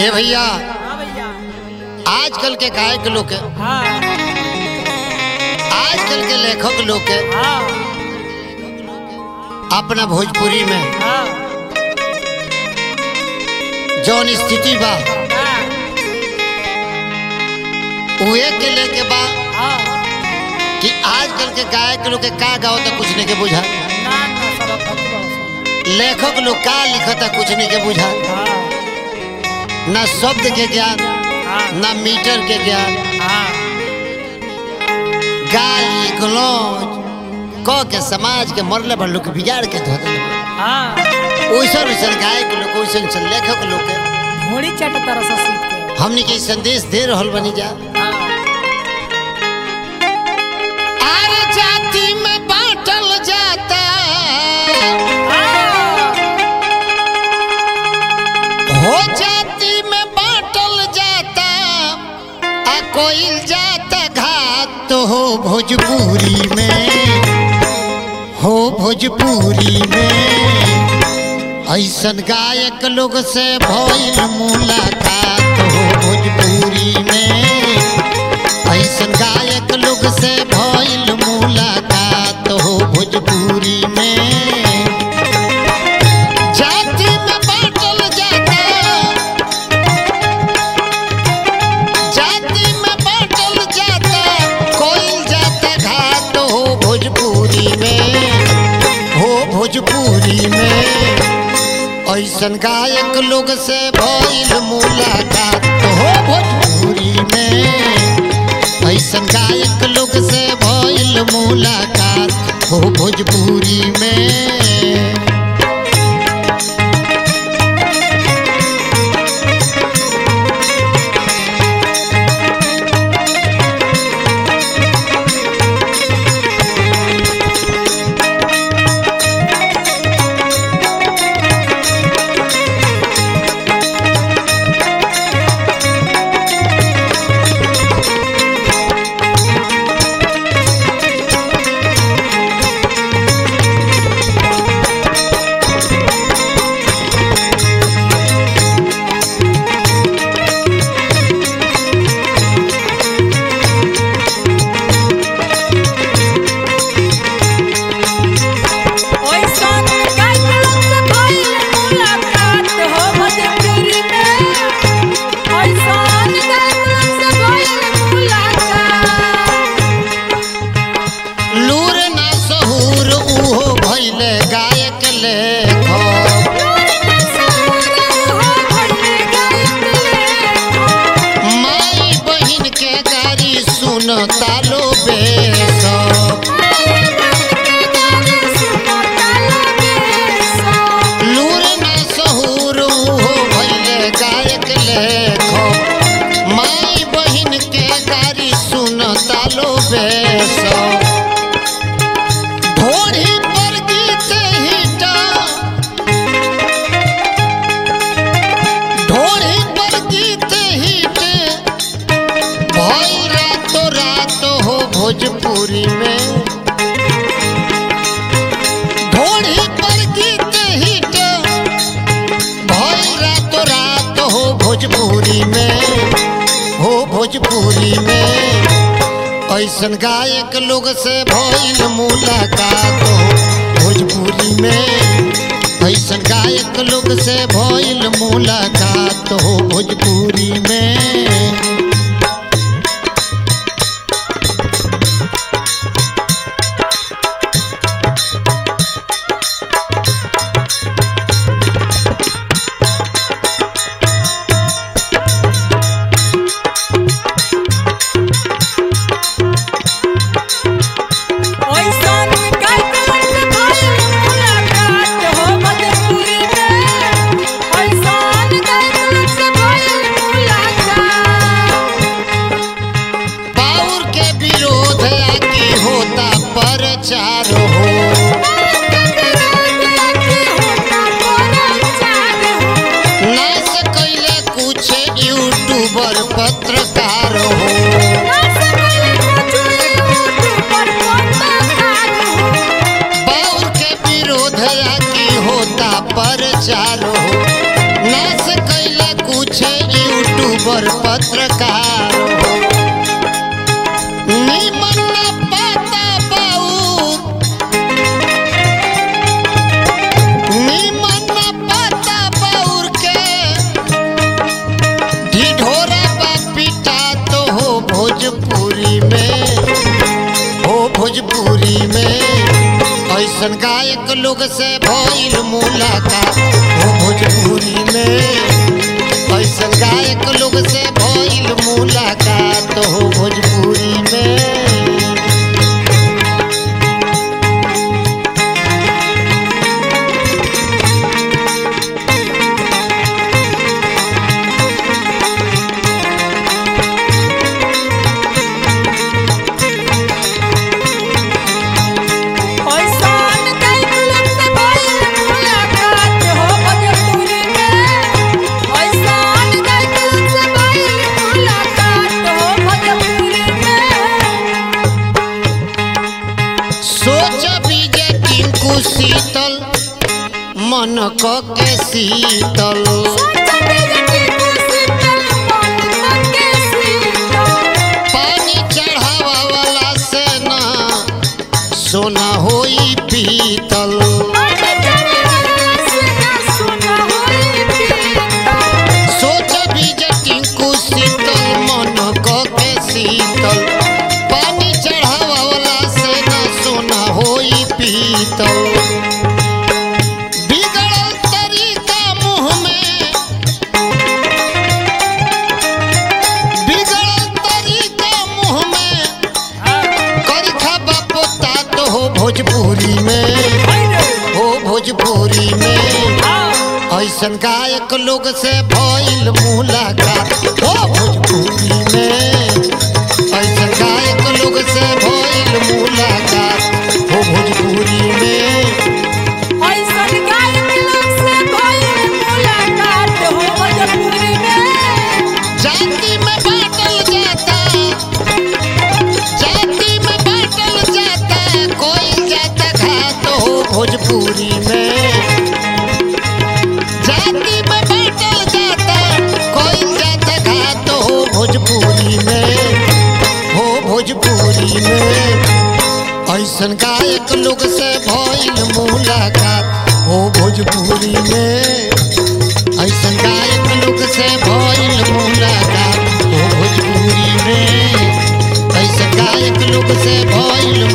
ए भैया हाँ भैया आजकल के गायक लोग के हाँ आजकल के लेखक लोग के हाँ अपना भोजपुरी में हाँ जौन स्थिति बा हाँ उहे के लेके बा हाँ कि आजकल के गायक लोग के का गाओ तो कुछ नहीं के बुझा ना ना सब फटी बस लेखक लोग का लिखता कुछ नहीं के बुझा हाँ ना शब्द के ज्ञान हाँ ना मीटर के ज्ञान हाँ गाली गलौज क के समाज के मरले पर लोग बिगाड़ के धो देले हाँ ओइसन ओइसन गायक लोग ओइसन ओइसन लेखक लोग के घोड़ी चट तरह से सीख के हमनी के संदेश दे रहल बनी जा हाँ आर जाति में बांटल जाता हाँ हो जाति में बांटल जाता आ कोई जाता घात तो हो भोजपुरी में हो भोजपुरी में ऐसन गायक लोग से भइल मुलाकात हो भोजपुरी में ऐसन गायक लोग से भइल मुलाकात हो भोजपुरी में जाति में बांटल जाता जाति में बांटल जाता कोई जाता घाट हो भोजपुरी में हो भोजपुरी में ऐसन गायक लोग से भइल मुलाकात हो भोजपुरी में ऐसन गायक लोग से भइल मुलाकात हो भोजपुरी में ओइसन गायक से भइल मुलाकात हो भोजपुरी में ओइसन गायक से भइल मुलाकात लूर ना सहूर उहो भइले गायक लेखक माई बहिन के गारी सुन तालो बेसब लूर ना सहूर उहो भइले गायक लेखक माई बहिन के गारी सुन तालो बेसब ढोढ़ी पर गीत हिटा ढोढ़ी पर गीत हिट भइल रातो रात हो भोजपुरी में ढोढ़ी पर गीत हिट भइल रातो रात हो भोजपुरी में हो भोजपुरी में ऐसन गायक लोग से भइल मुलाकात हो भोजपुरी में ऐसन गायक लोग से भइल मुलाकात हो भोजपुरी में ओइसन गायक से भइल मुलाकात हो भोजपुरी में ओइसन गायक से भइल मुलाकात पाउर के विरोध आकी होता प्रचार हो नाश कैले कुछ यूट्यूबर पत्रकार हो बाउर के विरोध आकी होता प्रचार हो नाश कैले कुछ खबर पत्रकार हो निमन न पाता बाउर निमन न पाता बाउर के ढिढोरा बा पिटा तो हो भोजपुरी में हो भोजपुरी में ऐसन गायक लोग से भइल मुलाकात हो भोजपुरी में ऐसन गायक लोग से भइल मुलाकात हो भोजपुरी में ऐसान गायक लोग से भइल मुलाकात हो भोजपुरी में ऐसान गायक लोग से भइल मुलाकात हो भोजपुरी में सोच बीजे टिंकू शीतल मन क के शीतल पानी चढ़ावा वाला से ना सोना होई पीतल सोच बीजे टिंकू शीतल मन क के शीतल पानी चढ़ावा वाला से ना सोना होई पीतल बिगड़ल तरीका मुँह में बिगड़ल तरीका मुँह में करखा बापोता तो हो भोजपुरी में हो भोजपुरी में ऐसन गायक लोग से भइल मुलाकात हो भोजपुरी में ऐसन गायक लोग से भइल मुलाकात हो भोजपुरी में जाति में बांटल जाता जाति में बांटल जाता कोई जाता घात हो भोजपुरी में जाति में बांटल जाता कोई जाता घात हो भोजपुरी में हो भोजपुरी में ऐसन गायक लोग से भइल मुलाकात हो भोजपुरी में ऐसन गायक लोग से भइल मुलाकात हो भोजपुरी में ऐसन गायक लोग से भइल